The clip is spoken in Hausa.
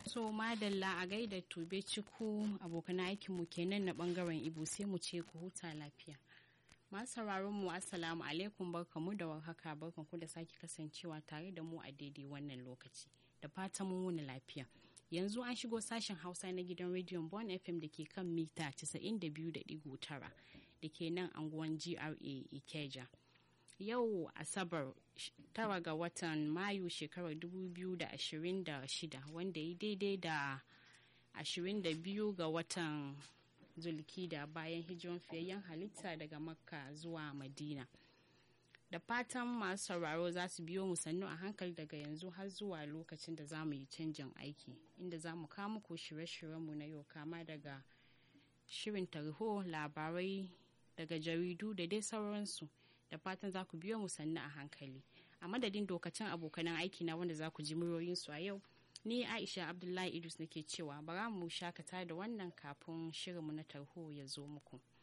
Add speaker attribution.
Speaker 1: so madalla a gaida tube ciku abokan aikinmu kenan na bangaren ibo sai mu ce ku huta lafiya masu sauraron mu assalamu alaikum barkamu da warhaka barkanku da sake kasancewa tare da mu a daidai wannan lokaci da fatan mun wuni lafiya yanzu an shigo sashen hausa na gidan rediyon bon fm da ke kan mita 92.9 da ke nan anguwan gra ikeja yau asabar tara ga watan mayu shekarar 2026 wanda ya daidai da 22 ga watan zulkida bayan hijiran fiyayyen halitta daga makka zuwa madina da fatan masu sauraro za su biyo mu sannu a hankali daga yanzu har zuwa lokacin da za mu yi canjin aiki inda za mu kawo muku shirye-shiryenmu na yau kama daga shirin tarho labarai daga jaridu da dai sauransu da fatan za ku biyo mu sannu a hankali a madadin dokacin abokanan aiki na wanda za ku ji muryoyinsu a yau ni aisha abdullahi idris nake cewa bara mu shakata da wannan kafin shirinmu na tarho ya zo muku.